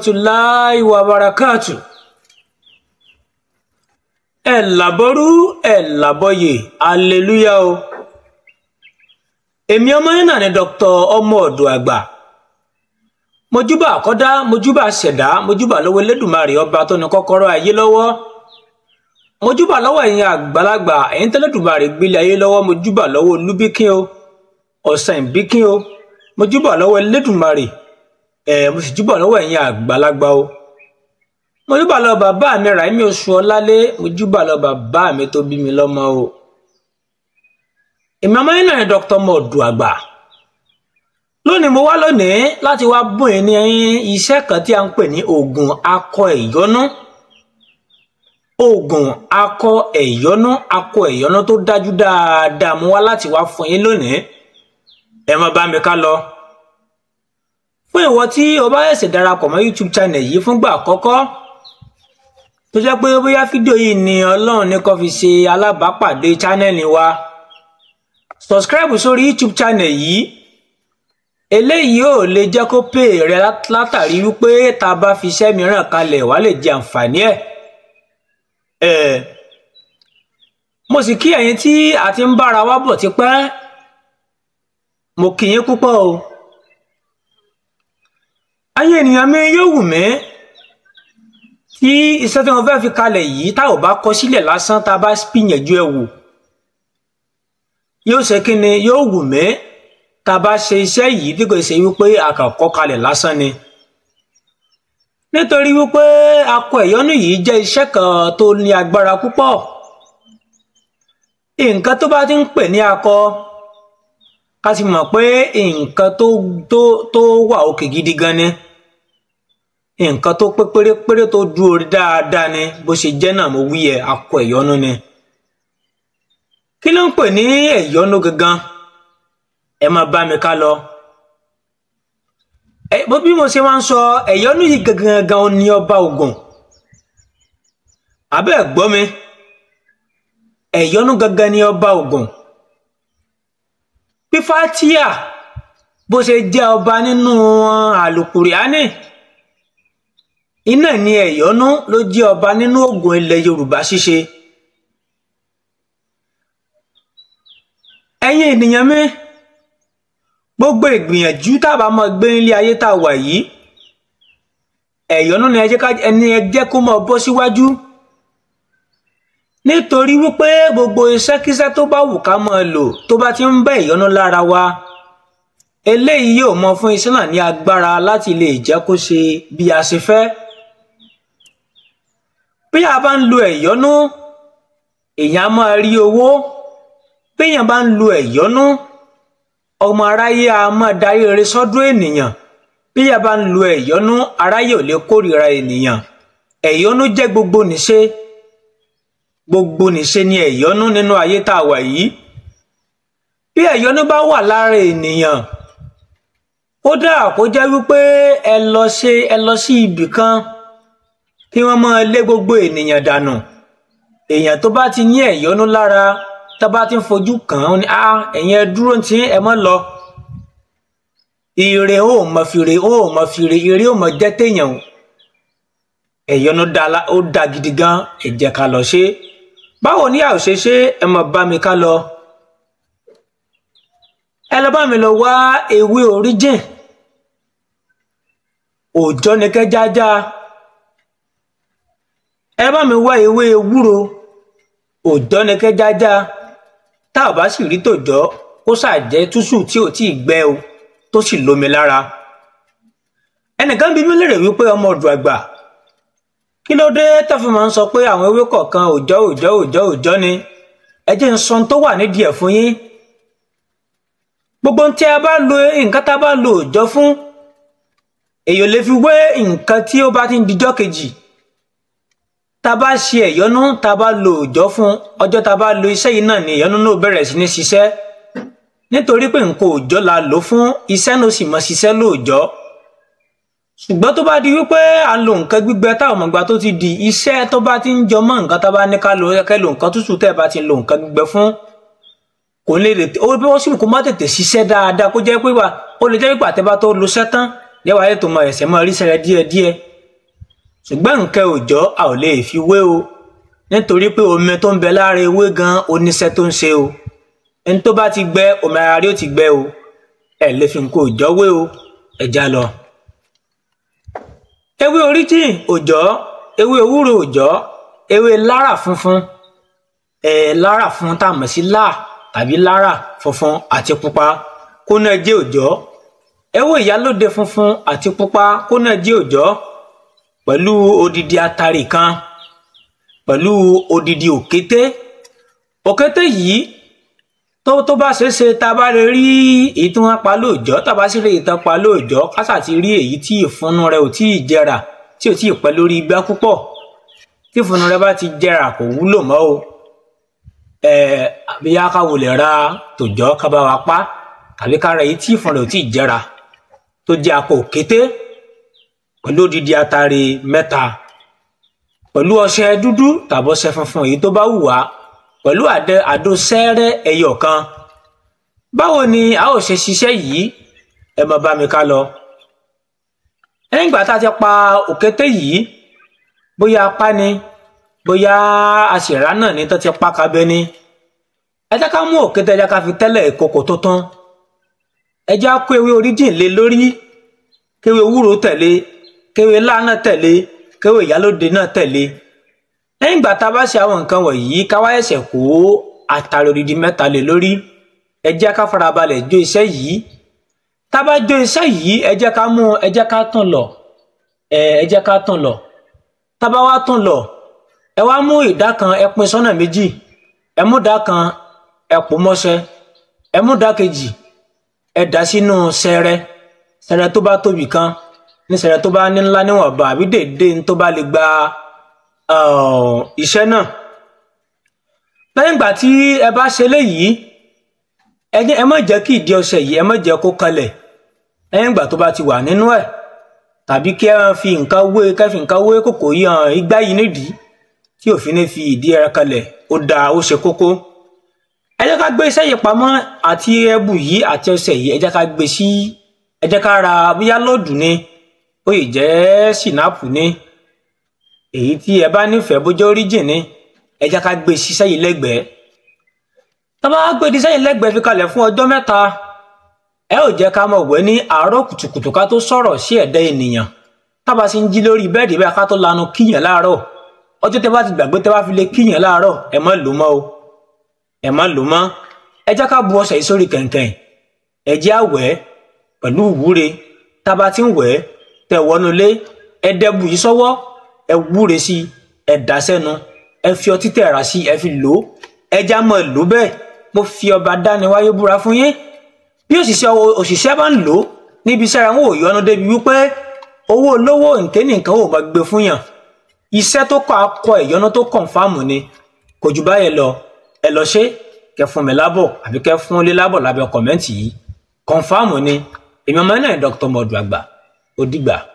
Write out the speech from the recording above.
rahmatulahi wa barakatu ẹ làbọrú ẹ làbọyè aleluya o èmi ọmọ yín náà ni dr ọmọ ọdọ àgbà mojúbà àkọ́dá mojúbà ṣẹ̀dá mojúbà lọ́wọ́ elédùnmarè ọba tó ní kọ́kọ́rọ́ ayé lọ́wọ́ mojúbà lọ́wọ́ ẹ̀yin àgbàlagbà ẹ̀yin tẹ́lẹ̀dùnmarè gbélé ayé lọ́wọ́ mojúbà lọ́wọ́ olúbíkín o ọ̀sán ìbíkín o mojúbà lọ́wọ́ elédùnmarè ẹ̀ mo sì júbà lọ́wọ́ ẹ̀yin àgbàlagbà o mojúbà lọ́wọ́ bàbá mi Ràímí oṣù ọlálé mojúbà lọ́wọ́ bàbá mi tó bí mi lọ́mọ o èmi ọmọ yín náà ni dr mọ̀ọ́dù àgbà lónìí mo wá lónìí láti wá bùn yín ní iṣẹ́ kan tí a ń pè ní oògùn akọ ẹ̀yọ́nú oògùn akọ ẹ̀yọ́nú akọ ẹ̀yọ́nú tó dájú dáadáa mo wá láti wá fún yín lónìí ẹ má bá mi ká lọ fún ìwọ tí o bá ṣẹ̀ṣẹ̀ darapọ̀ mọ́ youtube channel yìí fúngbà àkọ́kọ́ tó jẹ́ pé bóyá fídíò yìí ni ọlọ́run ní kó fi ṣe alábàápàdé channel wa subscribe sórí youtube channel yìí eléyìí ò lè jẹ́ kó pè rẹ látàrí wípé tá a bá fi iṣẹ́ mìíràn kalẹ̀ wàá lè jẹ àǹfààní ẹ̀ ẹ̀ mo sì kí ẹ̀yin tí a ti ń bára wa bọ̀ tipẹ́ mo kí yín púpọ̀ o ayé ènìyàn mi yóò wù mí tí iṣẹ́ tí wọ́n fẹ́ fi kalẹ̀ yìí tá ò bá kọ sílẹ̀ lásán tá a bá gbìyànjú ẹ̀ wò yóò ṣe kí ni yóò wù mí tá a bá ṣe iṣẹ́ yìí tí kò ṣe wípé àkàkọ́ kalẹ̀ lásán ni nítorí wípé akọ ẹ̀yọ́nú yìí jẹ́ iṣẹ́ kan tó ní agbára púpọ̀ nǹkan tó bá ti ń pè ní akọ ká sì mọ̀ pé nǹkan tó tó tó wà òkè gidi gan ni nǹkan tó pé pérépéré tó dúró dáadáa ni bó ṣe jẹ́ náà mo wí ẹ̀ akọ ẹ̀yọ́nú ni kí ló ń pè ní ẹ̀yọ́nú gangan ẹ máa bá mi ká lọ ẹ bó bí mo ṣe máa ń sọ ẹ̀yọ́nú yìí gangan gangan ní ọba Ògùn abẹ́ gbọ́ mi ẹ̀yọ́nú gangan ní ọba Ògùn bí fatia bó ṣe jẹ́ ọba nínú àlùkùránì iná ní ẹ̀yọ́nú ló jẹ́ ọba nínú Ògùn ilẹ̀ Yorùbá ṣíṣe ẹ̀yin ènìyàn mi gbogbo ìgbìyànjú tábà máa gbé nílé ayé tá a wà yìí ẹ̀yọ́nú ni ẹni ẹ jẹ́ kó máa bọ́ síwájú nítorí wípé gbogbo iṣẹ́kíṣẹ́ tó bá wù ká máa lò tó bá ti ń bá ẹ̀yọ́nú lára wa eléyìí yóò mọ fún iṣẹ́ náà ní agbára láti lè jẹ́ kó ṣe bí a ṣe fẹ́ bí a bá ń lo ẹ̀yọ́nú èèyàn á máa rí owó bí èèyàn bá ń lo ẹ̀yọ́nú ọmọ aráyé a máa darí rere sọ́dọ̀ ènìyàn bí a bá ń lo ẹ̀yọ́nú aráyé ò lè kórìíra ènìyàn ẹ̀yọ́nú jẹ́ gbogbo nìṣe gbogbo nìṣe ni ẹ̀yọ́nú nínú ayé tá a wà yìí bí ẹ̀yọ́nú bá wà lára ènìyàn ó dáa kó jẹ́ wípé ẹ lọ ṣe ẹ lọ sí ibì kan kí wọ́n máa lé gbogbo ènìyàn dànù èèyàn tó bá ti ní ẹ̀yọ́nú lára tá bá ti ń fojú kàn án ni ah ẹ̀yin ẹ dúró tí ẹ mọ́ lọ ire ó mọ fìrè ó mọ fìrè ire ó mọ jẹ́ téèyàn o ẹ̀yọ́nú ó da gidi gan ẹ jẹ́ ká lọ ṣe báwo ni a ò ṣe ṣe ẹ mọ bá mi ká lọ ẹ lọ bá mi lọ wá ewé oríjìn òòjọ́ ni kẹ́ jájá ẹ bá mi wá ewé ewúro òòjọ́ ni kẹ́ jájá tá ò bá sì rí tòjọ́ kó ṣàjẹ́ túṣù tí ò tíì gbẹ o tó sì lómi lára ẹnìkan bí mi lérè wípé ọmọ ọdún àgbà kí ló dé tó fi máa ń sọ pé àwọn ewé kọ̀ọ̀kan òòjọ́ òòjọ́ òòjọ́ òòjọ́ ni ẹ jẹ́ ń sọ tó wà nídìí ẹ̀ fún yín gbogbo tí a bá lo nǹkan tá a bá lo òòjọ́ fún èèyàn lè fi wé nǹkan tí ó bá ti ń dijọ́ kejì tá a bá ṣe ẹ̀yọ́nú tá a bá lo òòjọ́ fún ọjọ́ tá a bá lo iṣẹ́ yìí náà ni ẹ̀yọ́nú náà bẹ̀rẹ̀ sí ní ṣiṣẹ́ nítorí pé nǹkan òòjọ́ la lò fún iṣẹ́ náà sì mọ ṣiṣẹ́ lóòjọ́ ṣùgbọ́n tó bá di wípé a lo nǹkan gbígbẹ táwọn ọmọ ìgbà tó ti di iṣẹ́ tó bá ti ń jọ mọ́ nǹkan tá a bá ní ká lo kẹ́ lo nǹkan tútù tẹ́ ẹ bá ti lo nǹkan gbígbẹ fún kò lè tètè ó bí wọ́n sì kó má tètè ṣiṣẹ́ dáadáa kó jẹ́ pé wà ó lè jẹ́ pé àtẹ́bá tó lo sẹ́tán yẹ́wà ayé tó mọ ẹ̀sẹ̀ mọ́ ríṣẹ́ rẹ díẹ̀díẹ̀ ṣùgbọ́n nǹkan òòjọ́ a ò lè fi wé o nítorí pé omi tó ń bẹ lára ewé gan oníṣẹ́ tó ń ṣe o ẹni tó bá ti gbẹ omi ara rí ó ti gbẹ o ẹ lè fi nǹkan òòjọ́ wé o ẹja lọ. ewé oríjìn òòjọ́ ewé ewúro òòjọ́ ewé lára funfun ẹ lára funfun tá a mọ̀ sí láà tàbí lára funfun àti pupa kó náà jẹ́ òòjọ́ ewé ìyálóde funfun àti pupa kó náà jẹ́ òòjọ́ pẹ̀lú odidi atari kan pẹ̀lú odidi òkété òkété yìí tó tó bá ṣeé ṣe tá a bá lè rí èyí tí wọ́n pa lóòjọ́ tá a bá sì rí èyí tán pa lóòjọ́ kásà ti rí èyí tí ìfúnnu rẹ̀ ò tí ì jẹrà tí ò tí ì pẹ́ lórí igbá púpọ̀ tí ìfúnnu rẹ̀ bá ti jẹrà kò wúlò mọ́ o ẹ àbí akáwo lè ra tòjọ́ ká bá wa pa tàbí ká ra èyí tí ìfúnnu rẹ̀ ò tí ì jẹrà tó jẹ́ akọ òkété pẹ̀lú odidi atare mẹ́ta pẹ̀lú ọṣẹ dúdú tàbí ọṣẹ funfun èyí tó bá wù wá pẹ̀lú àdẹ àdó sẹ́rẹ́ ẹyọ kan báwo ni a ó ṣe ṣiṣẹ́ yìí ẹ máa bá mi ká lọ lẹ́yìn ìgbà tá a ti pa òkété yìí bóyá apá ni bóyá àṣìrá náà ni tó ti pa kabẹ ni ẹ jẹ́ ká mú òkété ẹ jẹ́ ká fi tẹ́lẹ̀ ìkòkò tó tán ẹ jẹ́ á kó ewé oríjìn lé lórí kéwé ewúro tẹ̀lé kéwé lánà tẹ̀lé kéwé ìyálóde náà tẹ̀lé lẹ́yìn ìgbà tá a bá ṣe àwọn nǹkan wọ̀nyí ká wá ẹ̀sẹ̀ kó àtàrí odidi mẹ́ta lé lórí ẹ jẹ́ ká farabalẹ̀ jó iṣẹ́ yìí tá a bá jó iṣẹ́ yìí ẹ jẹ́ ká mú ẹ jẹ́ ká tún lọ ẹ ẹ jẹ́ ká tún lọ tá a bá wá tún lọ ẹ wá mú ìdá kan ẹ pín sọ́nà méjì ẹ mú ìdá kan ẹ pò mọ́ṣẹ́ ẹ mú ìdá kejì ẹ dà sínú sẹrẹ sẹrẹ tó bá tóbi kan ní sẹrẹ tó bá ní ńlá níwọ̀nba àbí dèédé tó bá lè gba iṣẹ́ náà lẹ́yìn ìgbà tí ẹ bá ṣe léyìí ẹ jẹ́ ẹ má jẹ́ kí ìdí ọṣẹ yìí ẹ má jẹ́ kó kanlẹ̀ lẹ́yìn ìgbà tó bá ti wà nínú ẹ̀ tàbí kí ẹ fi nǹkan wé kẹ́ fi nǹkan wé kòkò yìí hàn igbá yìí nídìí tí òfin ní fi ìdí ẹ kanlẹ̀ ó dáa ó ṣe kókó ẹ jẹ́ ká gbé iṣẹ́ yìí pamọ́ àti ẹbù yìí àti ọṣẹ yìí ẹ jẹ́ ká gbé sí ẹ jẹ́ ká ra bóyá lọ́ọ̀dù ni ó yìí jẹ́ sinapu ni èyí tí ẹ bá nífẹ̀ẹ́ bójá origin ni ẹ jẹ́ ká gbé síṣẹ́ yìí lẹ́gbẹ̀ẹ́ tá bá gbé síṣẹ́ yìí lẹ́gbẹ̀ẹ́ fi kalẹ̀ fún ọjọ́ mẹ́ta ẹ ò jẹ́ ká mọ̀ wẹ́ ní àárọ̀ kùtùkùtù ká tó sọ̀rọ̀ sí ẹ̀dá ènìyàn tábà sì ń jí lórí bẹ́ẹ̀dì bẹ́ẹ̀ ká tó lanu kíyàn láàárọ̀ ọjọ́ tẹ́ bá ti gbàgbé tẹ́ bá fi lè kíyàn láàárọ̀ ẹ má lò mọ́ o ẹ má lò mọ́ ẹ jẹ́ ká bu ọṣẹ yìí sórí kẹ̀ǹkẹ̀ǹ ẹ jẹ́ àwẹ̀ pẹ̀lú ìwúre tábà ti ń wẹ̀ tẹ̀ wọnú lé ẹ dẹ́bù yìí sọ́wọ́ ẹ wúre sí ẹ dà sẹ́nu ẹ fi ọtí tẹ̀ra sí ẹ fi lò ó ẹ já mọ́ ẹ lò bẹ́ẹ̀ mo fi ọba dáni wáyé búra fún yín bí òṣìṣẹ́ òṣìṣẹ́ bá ń lò ó níbi iṣẹ́ ara wọn ò yọnu débi wípé owó olówó nkéni nǹkan ò bá gbé fún yàn iṣẹ́ tó kọ́ akọ ìyọnu tó kọ̀ǹfàmù ni kò jù báyẹn lọ ẹ lọ ṣe kẹ fún mi lábọ̀ àbí kẹ fún lé lábọ̀ lábẹ́ kọ̀mẹ́ǹtì yìí kọ̀ǹfàmù ni èmi ọmọ náà Dr. Modu Agba ó dìgbà.